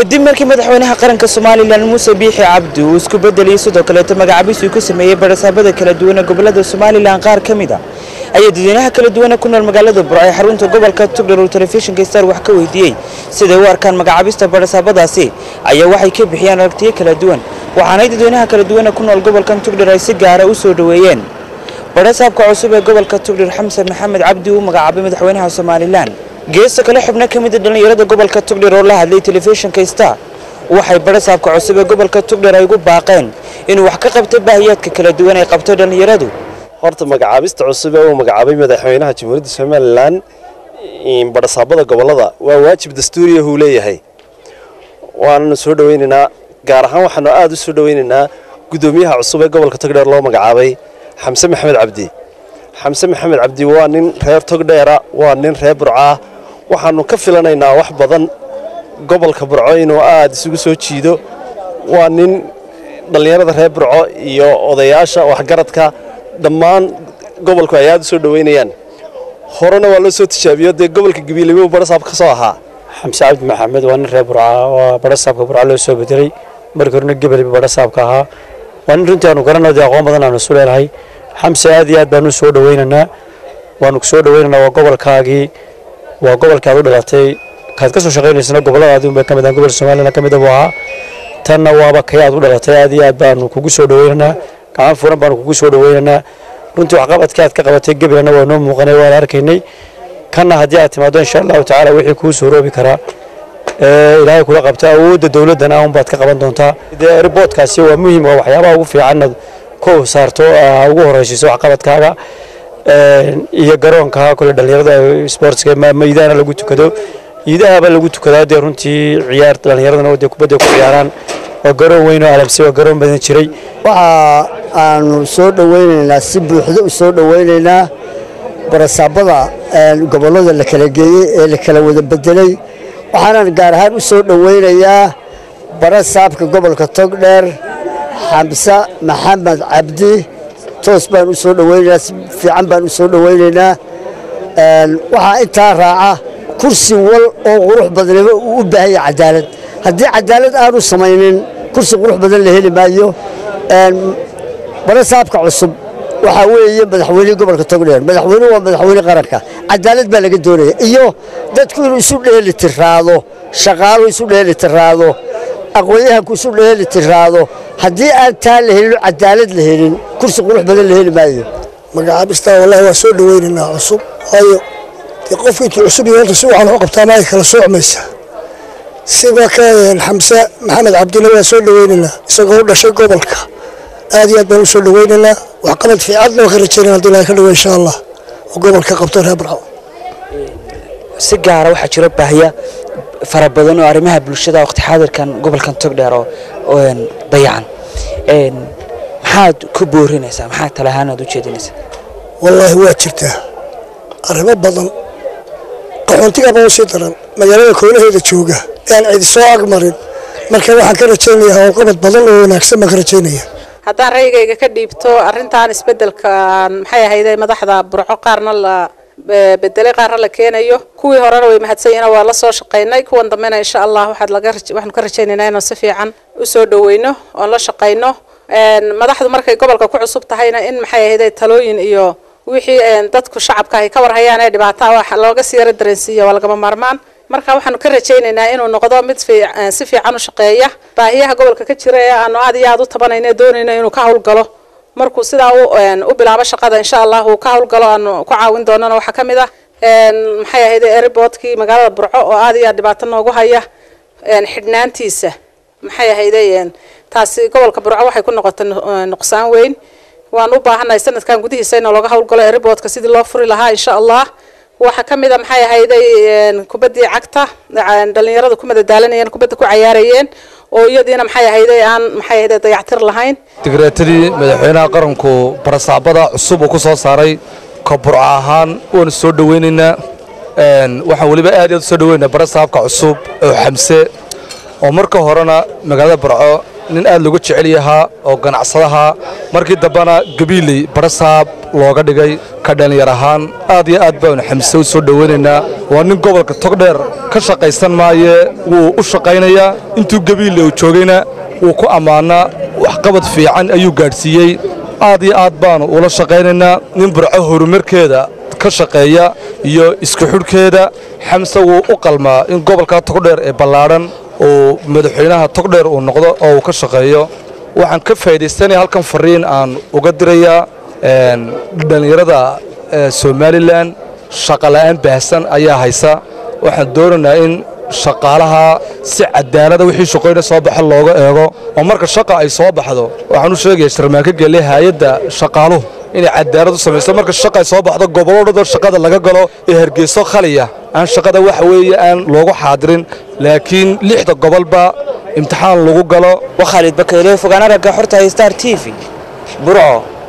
kadib markii madaxweynaha qaranka somalilan muuse biixi cabdi uu isku bedeliyey sidoo kaleeto magacaabis uu ku sameeyey barasaabada kala duwan ee gobolada somalilan qaar ka mid a ayaa dadweynaha kala duwana ku nool magaalada burco ee xarunta gobolka tugdhar uu telefishinka star wax ka weydiiyey siday u arkaan magacaabista barasaabadaasi ayaa waxay ka bixiyeen aragtiyo kala duwan waxaanay dadweynaha kala duwana ku nool gobolkan tugdhar ay si gaara u soo dhoweeyeen barasaabka cusub ee gobolka tugdhar xamsan maxamed cabdi uu magacaabay madaxweynaha somalilan geesta kale xubno ka mid a dhallinyarada gobolka tugdhar oo la hadlay telefishinka star waxay barasaabka cusub ee gobolka tugdhar ay ugu baaqeen inuu wax ka qabto baahiyaadka kala duwan ay qabto dhallinyaradu horta magacaabista cusub ee uu magacaabay madaxweynaha jamhuuriyadda somalilan barasaabada gobolada waa waajib dastuuriya uu leeyahay waananu soo dhaweynaynaa gaar ahaan waxaanu aada u soo dhaweynaynaa guddoomiyaha cusub ee gobolka togdheer loo magacaabay xamse maxamed cabdi xamse maxamed cabdi waa nin reer togdheera waa nin reer burcaa waxaanu ka filanaynaa wax badan gobolka burco inuu aada isugu soo jiido waa nin dhallinyarada reer burco iyo odayaasha waxgaradka dhammaan gobolku ay aada u soo dhoweynayaan horena waa loo soo tijaabiyo dee gobolka gabiilebo barasaab ka soo ahaa xamse cabdi maxamed waa nin reer burca waa barasaabka burca loo soo bedelay markii horena gebelba barasaabka ahaa waa nin runtii aanu garanno dee aqoon badan aanu isu leenahay xamse aad iyo aad baanu u soo dhaweynaynaa waanu ku soo dhaweynaynaa waa gobolkaagii waa gobolkii aad u dhalatay kaad ka soo shaqaynaysana gobolladaadii unbay ka mid ahaan gobolka somaliland ka mid buu ahaa tanna waaba kay aad u dhalatay aad iyo aad baanu kugu soo dhaweynaynaa gacan furan baanu kugu soo dhaweynaynaa runtii waxqabadkii aad ka qabatay gebilana waa noo muuqanay waan arkaynay kanna haddii aad timaado insha allahu tacaala wixii kuu suuroobi karaa ilaahay kula qabto awoodda dowladdana unbaad ka qaban doontaa dee riboodkaasi waa muhiim waa waxyaabaha ugu fiican inaad ku saarto ugu horeysiiso waxqabadkaaga iyo garoonka kule dhallinyarada sportska iidaana lagu tukado iidahaba lagu tukadaa dee runtii ciyaar dhallinyaradana dee kubadda ku ciyaaraan waa garoon weyn oo alamsi waa garoon badan jiray waxa aanu soo dhoweynaynaa si buuxda u soo dhoweynaynaa barasaabada gobollada la kala geeyey ee la kala wada bedelay waxaanan gaar ahaan u soo dhoweynayaa barasaabka gobolka togdheer xamse maxamed cabdi toos baan u soo dhoweynaynaa si fiican baan u soo dhoweynaynaa waxaa intaa raaca kursi wal oo qurux badnimo uu u baahan yahay cadaalad haddii cadaalad aanu samaynin kursi qurux badan la heli maayo barasaabka cusub waxaa weeye madaxweynihii gobolka togdheer madaxweynuhu waa madaxweyne qaranka cadaalad baa laga doonaya iyo dadku inuu isu dheeli tiraado shaqaalu isu dheeli tiraado aqoon-yahanku isu dheeli tiraado haddii aan taa la helin cadaalad la helin kursi qurux badan la heli maayo magacaabistaa wallahi waa soo dhoweynaynaa cusub waayo dee qofka intuu cusub iyo horta si waxaan u qabtaa maay kala soocmaysa sida ka xamse maxamed cabdina waa soo dhoweynaynaa isagoo u dhashay gobolka aad iyo aad baan u soo dhoweynaynaa waxqabad fiicanna waa ka rajaynaa haddii ilahay ka dhawo insha allah oo gobolka qabto reer barco si gaara waxaa jiro baahiya fara badan oo arrimaha bulshada waqti xaadirkan gobolkan togdheer oo dayacan maxaad ku boorinaysaa maxaa tale ahaan aad u jeedinaysaa wallaahi waa jirtaa arrimo badan qaxoontigaba u sii daran magaalada koolaheeda jooga aan cidi soo agmarin marka waxaan ka rajaynayaa howlqabad badan oo wanaagsan baan ka rajaynaya haddaan ra'yigayga ka dhiibto arrintan isbeddelkan maxay ahayday madaxda burco qaarna la bedelay qaarna la keenayo kuwii horena way mahadsanyihiin waa la soo shaqaynay kuwan dambena insha allah waxaad laga waxaanu ka rajaynaynaa inaan si fiican u soo dhaweyno oon la shaqayno madaxdu markay gobolka ku cusub tahayna in maxay ahayday talooyin iyo wixii dadku shacabka ay ka warhayaan ee dhibaata wax looga sii yara dareensiiya waa lagama maarmaan marka waxaanu ka rajaynaynaa inuu noqdo mid si fiican u shaqeeya baahiyaha gobolka ka jira ee aanu aad iyo aad u tabanayno doonayno inuu ka howlgalo markuu sidaa u bilaabo shaqada insha allah uu ka howlgalo aanu ku caawin doonana waxaa ka mid ah maxay ahayd airboodkii magaalada burco oo aad iyo aad dhibaato noogu haya xidhnaantiisa maxay ahayday taasi gobolka burco waxay ku noqotay nuqsaan weyn waan u baahannahay sanadkan gudihiisa in looga howlgalo airboodka sidii loo furi lahaa insha allah waxaa ka mid a maxay ahayday kubaddii cagta dhallinyarada ku madadaalanayeen kubadda ku cayaarayeen oo iyadiina maxay ahayday aan maxay ahayday dayactir lahayn digreetadii madaxweynaha qaranku barasaabada cusub uu ku soo saaray ka burco ahaan waanu soo dhoweynaynaa waxaan weliba aad iyo aad u soo dhoweynaynaa barasaabka cusub oo xamse oo marka horena magaalada burco nin aad looga jecel yahaa oo ganacsadaha markii dambena gabiiley barasaab looga dhigay ka dhallinyar ahaan aad iyo aad baanu xamse u soo dhowaynaynaa waa nin gobolka togdheer ka shaqaysan maaye wuu u shaqaynayaa intuu gabiille uu joogayna wuu ku ammaanaa waxqabad fiican ayuu gaadhsiiyey aad iyo aad baanu ula shaqaynaynaa nin burco horumarkeeda ka shaqeeya iyo isku xidhkeeda xamse wuu u qalmaa in gobolka togdheer ee ballaadhan uu madaxweynaha togdheer uu noqdo oo uu ka shaqeeyo waxaan ka faa'iidaystanaya halkan fariin aan uga dirayaa dhallinyarada somalilan shaqola'aan baahsan ayaa haysa waxaan doonaynaa in shaqaalaha si cadaalada wixii shaqooyna soo baxa looga eego oo marka shaqa ay soo baxdo waxaan u sheegaya sharmaanka gelle hay-adda shaqaaluhu inay cadaalad u samayso marka shaqa ay soo baxdo gobolladoo shaqada laga galo ee hargeyso khaliya aan shaqada waxa weeye aan loogu xaadirin laakiin lixda gobolba imtixaan lagu galo waa khaalid bakeyle fogaan aragga xorta star t v burco